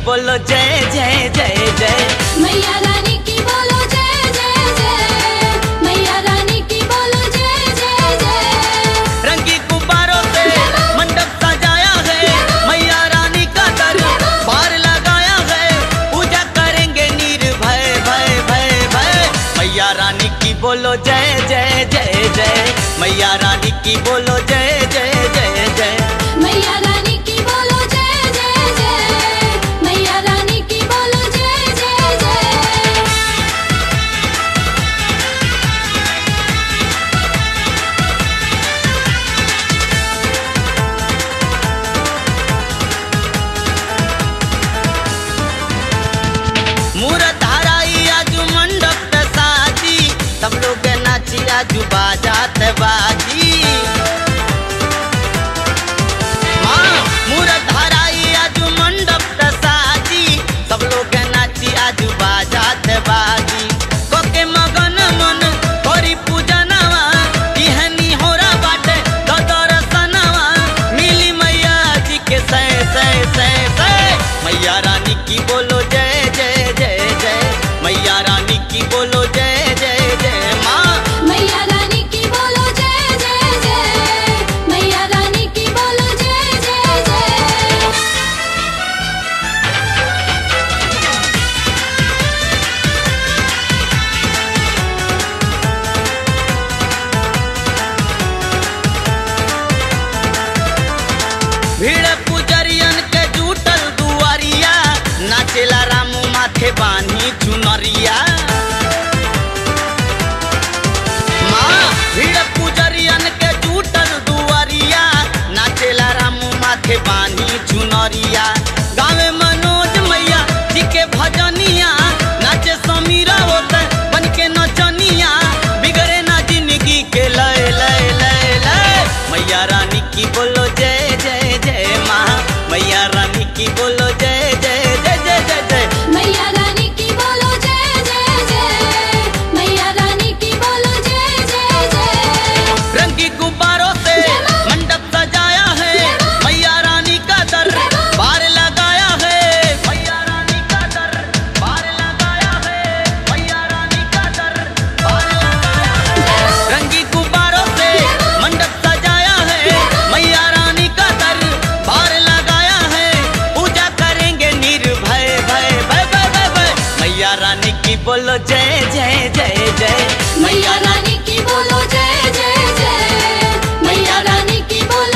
बोलो जय जय जय जय मैया रानी की बोलो जय जय जय मैया रानी की बोलो जय जय जय रंगी गुब्बारों से मंडप सजाया है मैया रानी का दर बार लगाया है पूजा करेंगे निर्भय भय भय भय मैया रानी की बोलो जय जय जय जय मैया रानी की बोलो जय जय जय जय मैया रानी की बोलो जय जय जय मैया रानी की बोलो जय जय जय मूरत हराई आजू मंडप पे साजी सब लोग नाची आजू बाजात बाजी माँ मूरत हराई आजू मंडप पे साजी सब लोग नाची आजू बाजात बाजी कोके मगन मन होरी पूजनवा इहनी होरा बाटे ददर सनवा मिली मैया जी के सै सै सै सै मैया रानी की बोलो जय जय जय जय मैया रानी की बोलो जय जय जय माँ मैया रानी की बोलो जय जय जय मैया रानी की बोलो जय जय जय भीड़ पुजरियन के जुटल दुआरिया नाचेला रामू माथे बानी चुनरिया माँ भीड़ पुजरियन के जुटल दुआरिया नाचेला रामू माथे बानी चुनरिया गावे मनोज मैया जी के भजनिया नाचे समीरा होते बन के नचनिया बिगड़े ना जिंदगी के लय लय लय लय मैया रानी की बोलो जय जय जय माँ मैया रानी की बोलो जय जय जय जय जय जय मैया रानी की बोलो जय जय जय मैया रानी की बोलो जय जय जय रंगी गुब्बारों से मंडप सजाया है मैया रानी का दर बार लगाया है मैया रानी का दर बार लगाया है मैया रानी का दर बार लगाया है रंगी गुब्बारों से मंडप सजाया है मैया रानी का दर बार लगाया है पूजा करेंगे निर्भय भय भय भय भय भय मैया रानी की बोलो जय जय जय जय मैया रानी की बोलो जय जय जय मैया रानी की बोलो